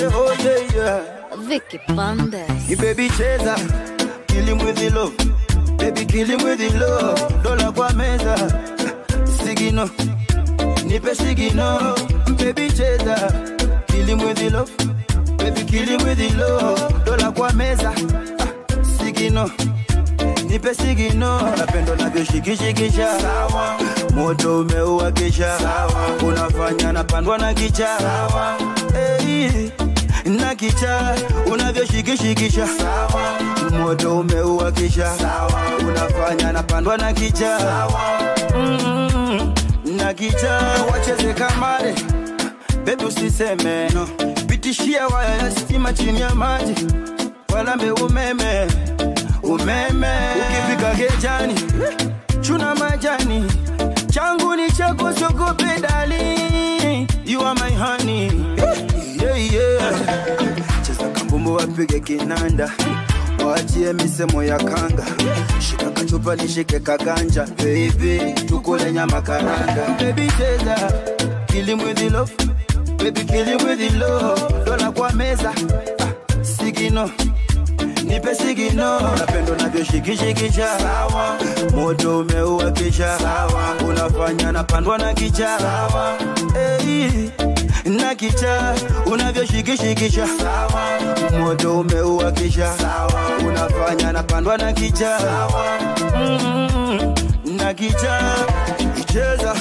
yeah, oh yeah, yeah. Vicky Bandes. Ni baby cheza, kill him with the love. Baby kill him with the love. Dola kwa meza, sigino, nipe sigino. Baby cheza, kill him with the love. Baby kill him with the love. Dola kwa meza, ah, sigino. Nipe sigino, napendo navyoshikishikisha moto umeua kisha unafanya napandwa na kicha hey, na kicha unavyoshikishikisha moto umeua kisha unafanya napandwa na kicha mm, na kicha wacheze kamare bebi usiseme no. pitishia waya ya stima chini ya maji walambe umeme umeme ukifika gejani chuna majani changu ni chako sogope dali you are my honey yeah, yeah. cheza kambumbu wapige kinanda waachie misemo ya kanga shika kachupa nishike kaganja baby tukule nyama karanga baby cheza kill him with the love baby kill him with the love dola kwa meza ah, sigino nipe sigino napendo navyoshikishikisha moto umeua kisha unafanya napandwa na kicha hey, na kicha unavyoshikishikisha moto umeua kisha unafanya napandwa na kicha mm, na kicha icheza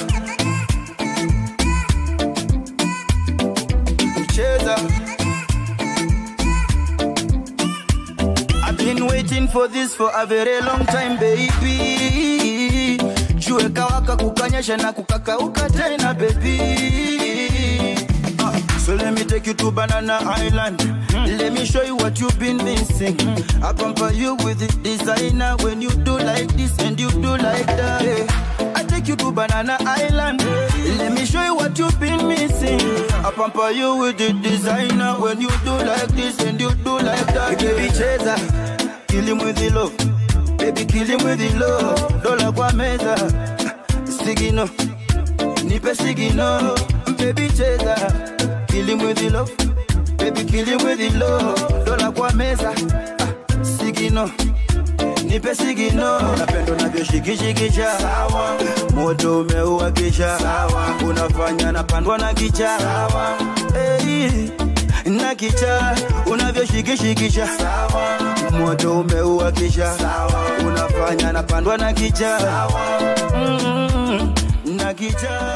icheza I've been waiting for this for a very long time baby jue kawaka kukanyesha na kukakauka tena baby Ah, So let me take you to Banana Island. Let me show you what you've been missing. I pamper you with the designer when you do like this and you do like that. Yeah. I take you to Banana Island. Let me show you what you've been missing. I pamper you with the designer when you do like this and you do like that. Hey, baby cheza, kill him with the love. Baby kill him with the love. Dola kwa meza, sigino, nipe sigino. Baby cheza, kill him with the love. Baby kill him with the love. Dola kwa meza, ah, sigino nipe sigino napendo navyoshikishikisha moto umeua kisha unafanya napandwa na kicha hey, na kicha unavyoshikishikisha moto umeua kisha unafanya napandwa na kicha mm, na kicha